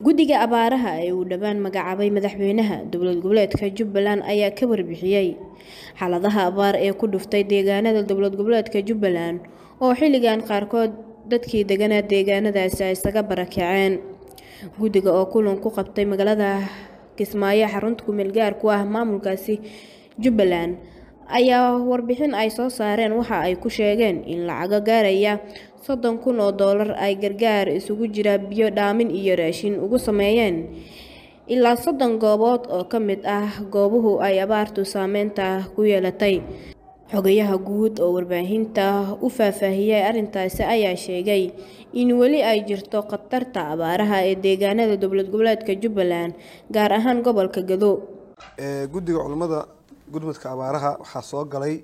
guddiga abaaraha ee uu dhowaan magacaabay madaxweynaha dowlad goboleedka jubbaland ayaa ka warbixiyey xaaladaha abaar ee ku dhuftay deegaanada dowlad goboleedka jubbaland oo xilligan qaarkood dadkii deganaa deegaanadaasi ay isaga barakaceen guddiga oo kulan ku qabtay magaalada kismaayo xarunta kumeel gaar ku ah maamulkaasi jubbaland ayaa warbixin ay soo saareen waxa ay ku sheegeen in lacago gaaraya soddon kun oo doolar ay gargaar isugu jira biyo dhaamin iyo raashin ugu sameeyeen ilaa soddon goobood oo ka mid ah goobuhu ay abaartu saameynta ku yeelatay xogayaha guud oo warbaahinta u faahfaahiyey arrintaasi ayaa sheegay in weli ay jirto khatarta abaaraha ee deegaanada dowlad goboleedka jubbaland gaar ahaan gobolka gado guddiga culummada gudmudka abaaraha waxaa soo galay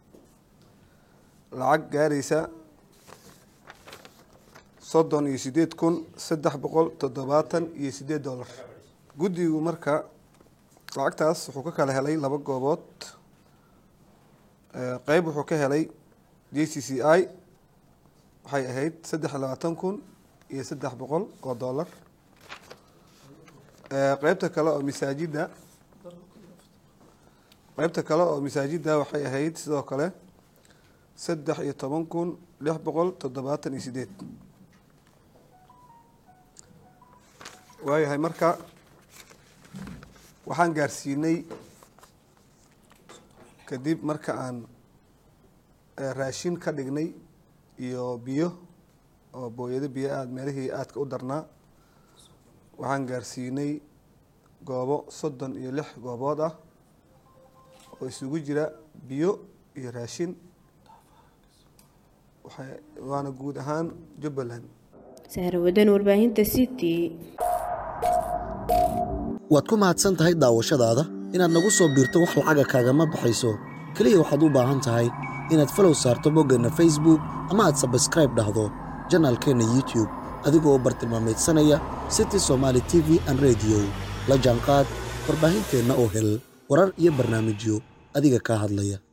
lacag gaaraysa soddon iyo sideed kun saddex boqol toddobaatan iyo sideed dollar guddigu marka lacagtaas wuxuu ka kala helay laba goobood qeyb wuxuu ka helay j c c i waxay ahayd saddex iyo labaatan kun iyo saddex boqol oo dollar qeybta kale oo masaajidda qeybta kale oo masaajidda waxay ahayd sidoo kale saddex iyo toban kun lix boqol toddobaatan iyo sideed waayahay marka waxaan gaarsiinay kadib marka aan raashin ka dhignay iyo biyo oo booyado biyo aada meelihii aadka u darnaa waxaan gaarsiinay goobo soddon iyo lix goobood ah oo isugu jira biyo iyo raashin waana guud ahaan jubbaland sahrawadan warbaahinta city waad ku mahadsan tahay daawashadaada inaad nagu soo biirto wax lacaga kaagama baxayso keliya waxaad u baahan tahay inaad falow saarto boggeenna facebook ama aad sabskraib dhahdo janaalkeenna youtube adigoo bartilmaamaydsanaya city somaali t v an rediyo la jaanqaad warbaahinteenna oo hel warar iyo barnaamijyo adiga kaa hadlaya